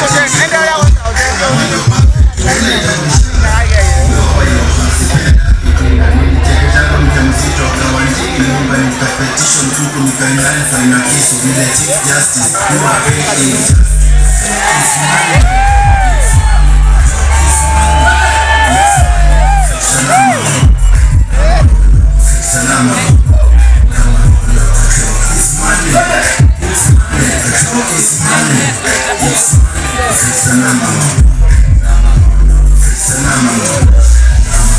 Petition tuko mikaendani faina kisu vile Chief Justice you are paying Salama. It's money. It's money. It's money. It's money. Salama. Salama.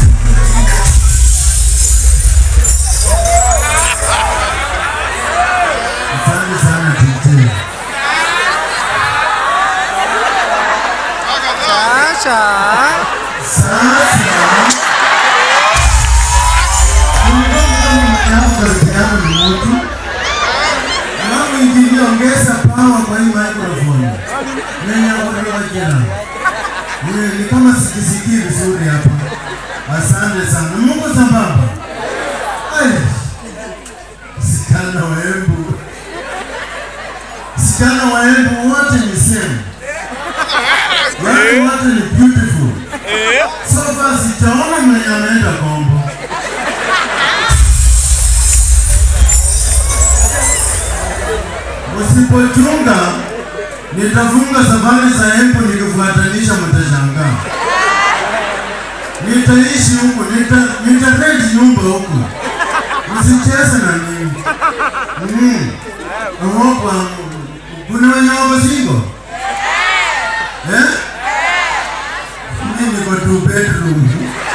Asante sana TT. Alafu ikiongeza power kwa hii microphone. Nenya kutoka jana. Ni ni kama sikisikii vizuri hapa. Asante sana. Mungu sambamba. Ai. Sikana wa Embu. Sikana wa Embu wote ni same. Yaani wote ni beautiful. So far sijaona mwenye ameenda kombo. Usipochunga nitafunga safari za Embu nikifuatanisha, mtashangaa. Nitaishi huku, nita nitarent nyumba huku, msicheze na mimi. Mm. Ogopa, kuna wenye wako single? Eh? Mimi niko two bedroom.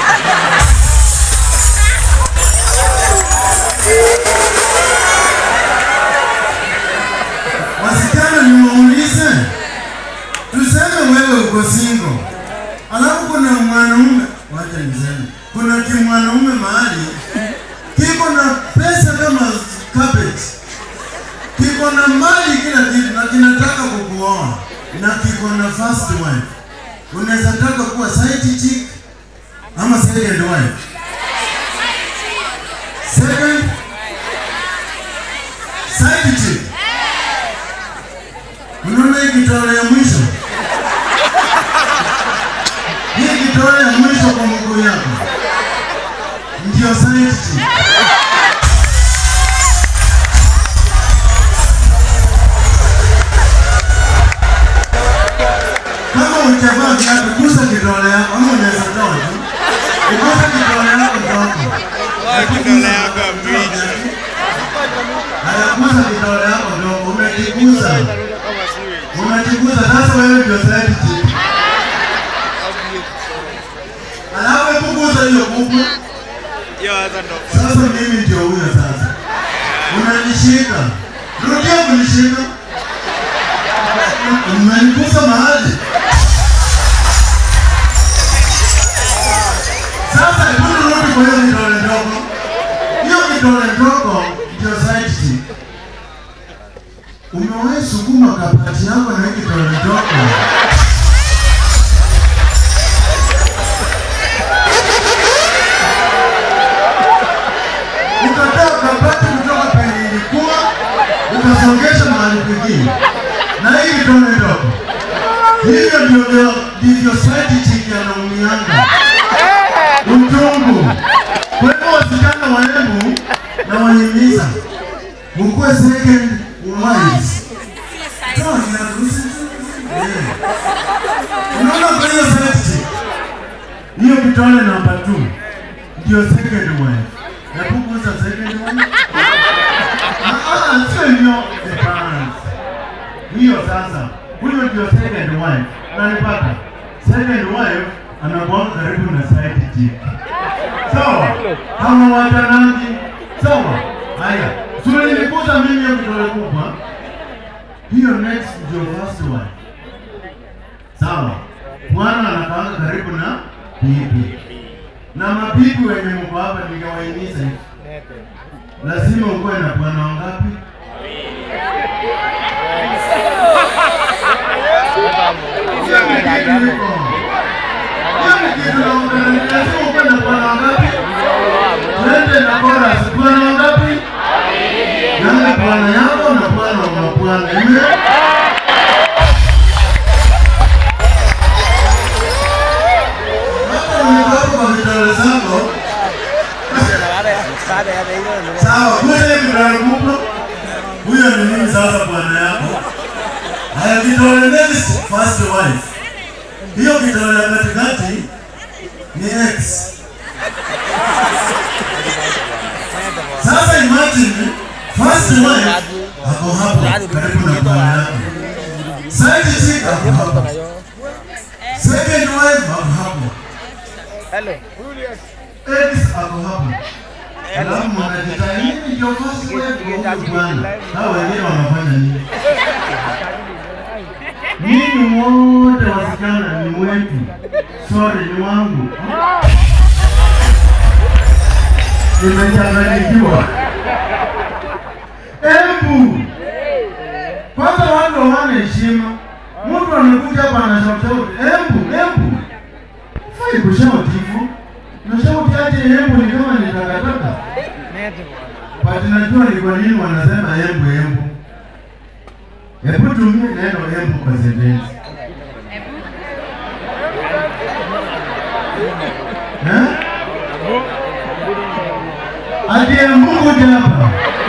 Wasichana niwaulize, tuseme wewe uko single, alafu kuna mwanaume, wacha niseme, kuna kimwanaume mahali kiko na pesa kama cabbage, kiko na mali kila kitu na kinataka kukuoa na kiko na first wife. Unaweza taka kuwa side chick ama second wife. Second side chick. Unaona hii kitole ya mwisho? Hii kitole ya mwisho kwa mguu yako ndio side chick. Kama hujavaa viatu, gusa kidole yako ama unaweza toa tu. Gusa kidole yako ndogo. Kidole yako mbichi. Haya, gusa kidole yako ndogo. Umejigusa. Umejigusa sasa wewe ndio side chick. Alafu hebu gusa hiyo kubwa. Hiyo sasa ndo Sasa mimi ndio huyo sasa. Unanishika. Rudia kunishika. Umenigusa mahali. Sasa hebu rudi kwa hiyo kidole ndogo. Hiyo kidole ndogo ndio side chick. Umewahi sukuma kabati yako na hii kidole ndogo? ukatoa kabati kutoka penye ilikuwa ukasongesha mahali pengine, na hii vidole ndogo. Hivyo ndivyo ndivyo side chick anaumianga uchungu. Kwa hivyo wasichana wa Embu na wahimiza mkuwe second wives. Toa kiatu, usi- Eh. Unaona kwa hiyo side chick hiyo kitole namba 2 ndio second wife. Hebu gusa second wife. Ah, ah, sio hiyo the balance. Hiyo sasa, huyo ndio second wife. Unanipata? Second wife anakuwa karibu na side chick. Sawa? Kama watanangi. Sawa? Haya. Sio nilikuza mimi hiyo kidole kubwa. Hiyo next ndio first wife. Sawa? Bwana anakaa karibu na bibi na mabibi wenye mko hapa ningewahimiza hivi, lazima ukuwe na bwana wangapi? Hiyo ni kitu iko. Hiyo ni kitu na lazima ukuwe na bwana wangapi? Twende na chorus, bwana wangapi? Yaani bwana yako na bwana wa mabwana. Amen. wife. Hiyo kidole ya katikati ni ex. Sasa imagine first wife ako hapo karibu na bwana yake. Side chick ako hapo. Second wife ako hapo. Ex ako hapo. Alafu mnajitahidi nini ndio first wife huyu bwana. Hao wengine wanafanya nini? Nyinyi wote wasichana ni wetu. Sorry ni wangu. Nimechanganyikiwa. Embu. Kwanza watu hawana heshima. Mtu anakuja hapa anashauti, embu, embu. Fai kushauti hivyo. Na shauti aje embu ni kama ni takataka. But najua ni kwa nini wanasema embu embu. Hebu tumie neno embu kwa sentensi. Eh? Ati embu kuja hapa.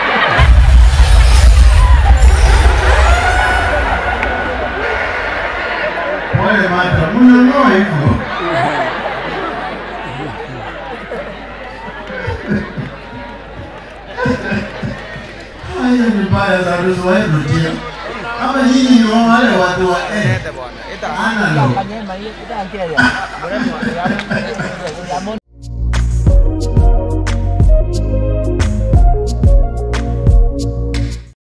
Pole mata, mnang'oa hivyo. Haya ni mbaya za tusiwahi rudia. Kama nyinyi ni wale watu wa eh, analog.